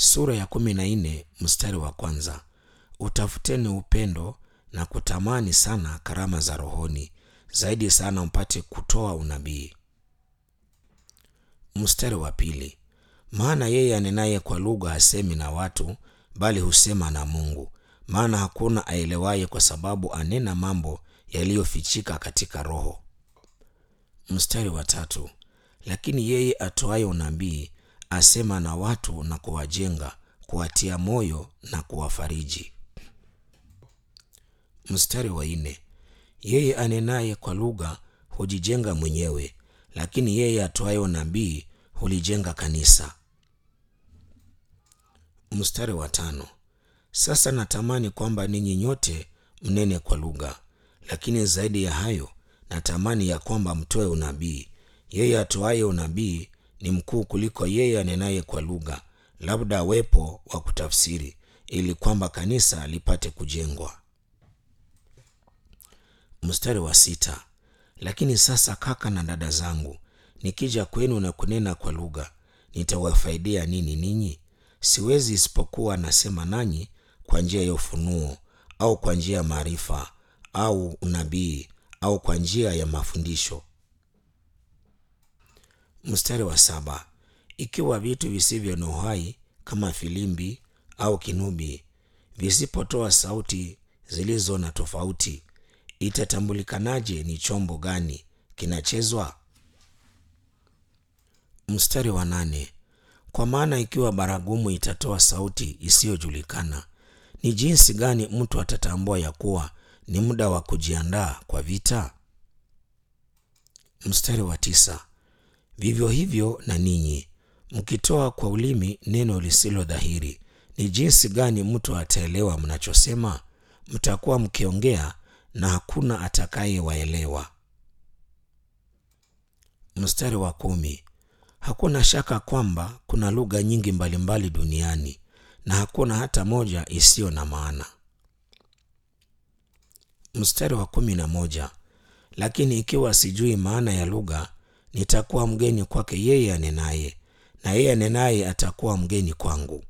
sura ya kumi na nne mstari wa kwanza utafuteni upendo na kutamani sana karama za rohoni zaidi sana mpate kutoa unabii mstari wa pili maana yeye anenaye kwa lugha hasemi na watu bali husema na mungu maana hakuna aelewaye kwa sababu anena mambo yaliyofichika katika roho mstari wa tatu lakini yeye atoaye unabii asema na watu na kuwajenga kuwatia moyo na kuwafariji mstari wa nne yeye anenaye kwa lugha hujijenga mwenyewe lakini yeye atoaye unabii hulijenga kanisa mstari wa tano sasa natamani kwamba ninyi nyote mnene kwa lugha lakini zaidi ya hayo natamani ya kwamba mtoe unabii yeye atoaye unabii ni mkuu kuliko yeye anenaye kwa lugha labda awepo wa kutafsiri ili kwamba kanisa lipate kujengwa mstari wa sita lakini sasa kaka na dada zangu nikija kwenu na kunena kwa lugha nitawafaidia nini ninyi siwezi isipokuwa nasema nanyi kwa njia ya ufunuo au kwa njia ya maarifa au unabii au kwa njia ya mafundisho mstari wa saba ikiwa vitu visivyo na uhai kama filimbi au kinubi visipotoa sauti zilizo na tofauti itatambulikanaje ni chombo gani kinachezwa mstari wa nane kwa maana ikiwa baragumu itatoa sauti isiyojulikana ni jinsi gani mtu atatambua ya kuwa ni muda wa kujiandaa kwa vita mstari wa tisa vivyo hivyo na ninyi mkitoa kwa ulimi neno lisilo dhahiri ni jinsi gani mtu ataelewa mnachosema mtakuwa mkiongea na hakuna atakayewaelewa mstari wa kumi hakuna shaka kwamba kuna lugha nyingi mbalimbali duniani na hakuna hata moja isiyo na maana mstari wa kumi na moja lakini ikiwa sijui maana ya lugha nitakuwa mgeni kwake yeye anenaye na yeye anenaye atakuwa mgeni kwangu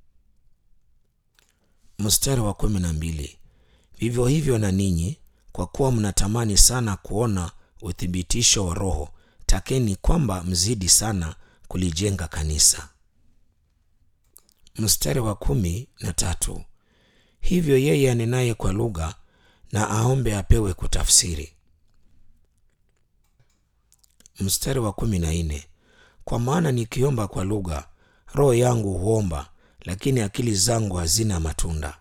mstari wa kumi na mbili vivyo hivyo na ninyi kwa kuwa mnatamani sana kuona uthibitisho wa roho takeni kwamba mzidi sana kulijenga kanisa mstari wa kumi na tatu hivyo yeye anenaye kwa lugha na aombe apewe kutafsiri mstari wa kumi na nne kwa maana nikiomba kwa lugha roho yangu huomba lakini akili zangu hazina matunda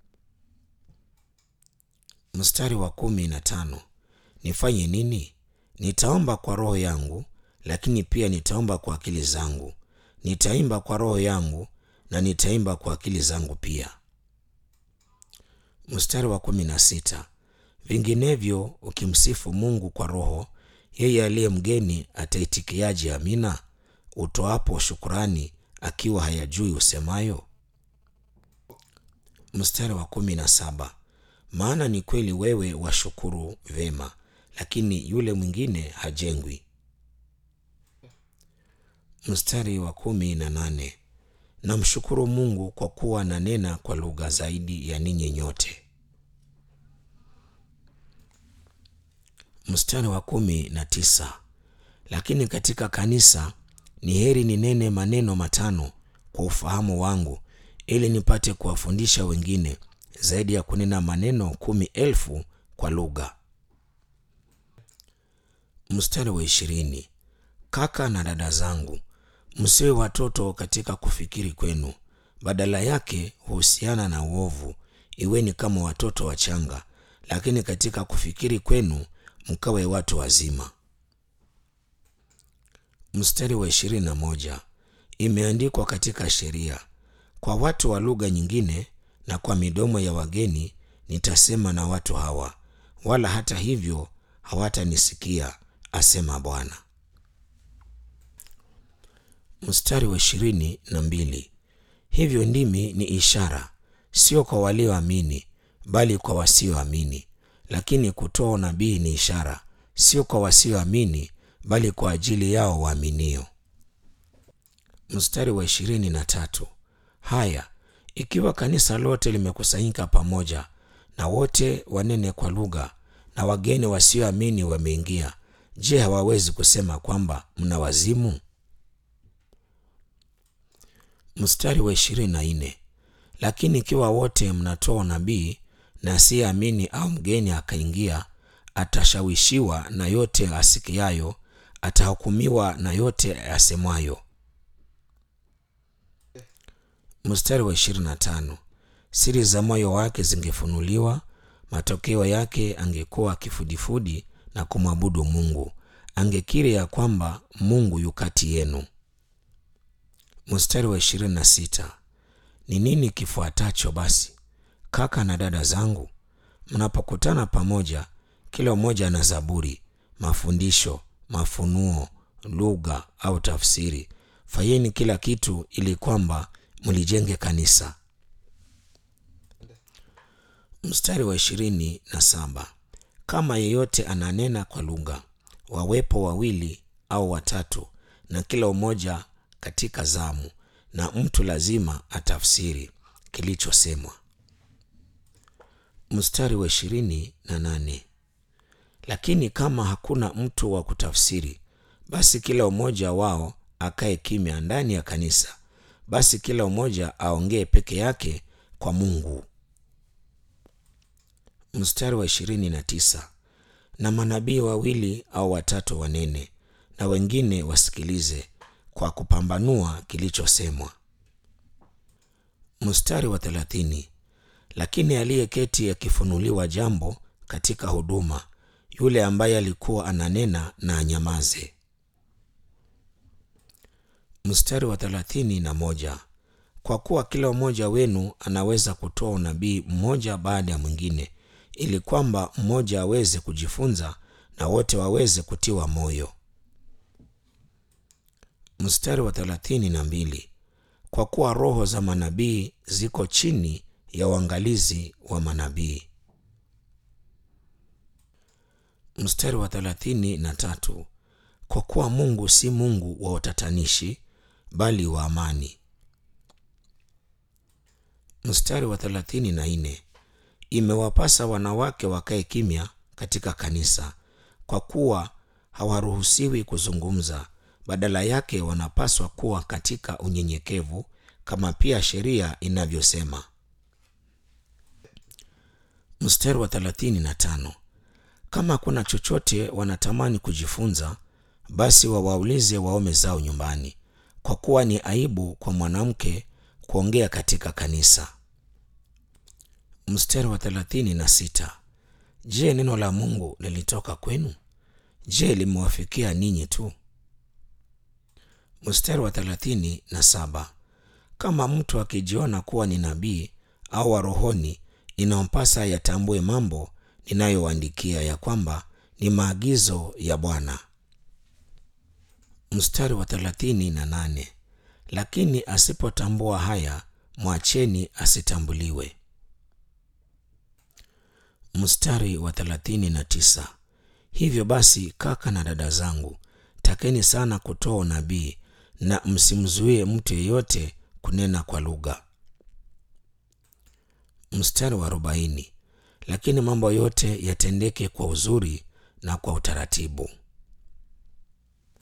mstari wa kumi na tano nifanye nini nitaomba kwa roho yangu lakini pia nitaomba kwa akili zangu nitaimba kwa roho yangu na nitaimba kwa akili zangu pia mstari wa kumi na sita vinginevyo ukimsifu mungu kwa roho yeye aliye mgeni ataitikiaje amina utoapo shukurani akiwa hayajui usemayo mstari wa kumi na saba maana ni kweli wewe washukuru vema lakini yule mwingine hajengwi mstari wa kumi na nane namshukuru mungu kwa kuwa nanena kwa lugha zaidi ya ninyi nyote mstari wa kumi na tisa lakini katika kanisa ni heri ninene maneno matano kwa ufahamu wangu ili nipate kuwafundisha wengine zaidi ya kunena maneno kumi elfu kwa lugha mstari wa ishirini kaka na dada zangu msiwe watoto katika kufikiri kwenu badala yake huhusiana na uovu iweni kama watoto wachanga lakini katika kufikiri kwenu mkawe watu wazima mstari wa ishirini na moja imeandikwa katika sheria kwa watu wa lugha nyingine na kwa midomo ya wageni nitasema na watu hawa wala hata hivyo hawatanisikia asema bwana mstari wa ishirini na mbili hivyo ndimi ni ishara sio kwa walioamini bali kwa wasioamini lakini kutoa unabii ni ishara sio kwa wasioamini bali kwa ajili yao waaminio mstari wa ishirini na tatu haya ikiwa kanisa lote limekusanyika pamoja na wote wanene kwa lugha na wageni wasioamini wameingia je hawawezi kusema kwamba mna wazimu mstari wa ishirini na nne lakini ikiwa wote mnatoa nabii na asiyeamini au mgeni akaingia atashawishiwa na yote asikiayo atahukumiwa na yote asemwayo mstari wa 25 siri za moyo wake zingefunuliwa matokeo yake angekuwa kifudifudi na kumwabudu mungu angekiri ya kwamba mungu yu kati yenu mstari wa 26 ni nini kifuatacho basi kaka na dada zangu mnapokutana pamoja kila mmoja ana zaburi mafundisho mafunuo lugha au tafsiri fanyeni kila kitu ili kwamba mlijenge kanisa mstari wa ishirini na saba kama yeyote ananena kwa lugha wawepo wawili au watatu na kila umoja katika zamu na mtu lazima atafsiri kilichosemwa mstari wa ishirini na nane lakini kama hakuna mtu wa kutafsiri basi kila umoja wao akae kimya ndani ya kanisa basi kila umoja aongee peke yake kwa mungu mstari wa ishirini na tisa na manabii wawili au watatu wanene na wengine wasikilize kwa kupambanua kilichosemwa mstari wa thelathini lakini aliyeketi akifunuliwa jambo katika huduma yule ambaye alikuwa ananena na anyamaze mstari wa thelathini na moja kwa kuwa kila mmoja wenu anaweza kutoa unabii mmoja baada ya mwingine ili kwamba mmoja aweze kujifunza na wote waweze kutiwa moyo mstari wa thelathini na mbili kwa kuwa roho za manabii ziko chini ya uangalizi wa manabii mstari wa thelathini na tatu kwa kuwa mungu si mungu wa utatanishi bali wa amani mstari wa thelathini na nne imewapasa wanawake wakae kimya katika kanisa kwa kuwa hawaruhusiwi kuzungumza badala yake wanapaswa kuwa katika unyenyekevu kama pia sheria inavyosema mstari wa thelathini na tano kama kuna chochote wanatamani kujifunza basi wawaulize waume zao nyumbani kwa kuwa ni aibu kwa mwanamke kuongea katika kanisa mstari wa thelathini na sita je neno la mungu lilitoka kwenu je limewafikia ninyi tu mstari wa thelathini na saba kama mtu akijiona kuwa ni nabii au wa rohoni inampasa yatambue mambo ninayoandikia ya kwamba ni maagizo ya bwana mstari wa thelathini na nane lakini asipotambua haya mwacheni asitambuliwe mstari wa thelathini na tisa hivyo basi kaka na dada zangu takeni sana kutoa unabii na msimzuie mtu yeyote kunena kwa lugha mstari wa arobaini lakini mambo yote yatendeke kwa uzuri na kwa utaratibu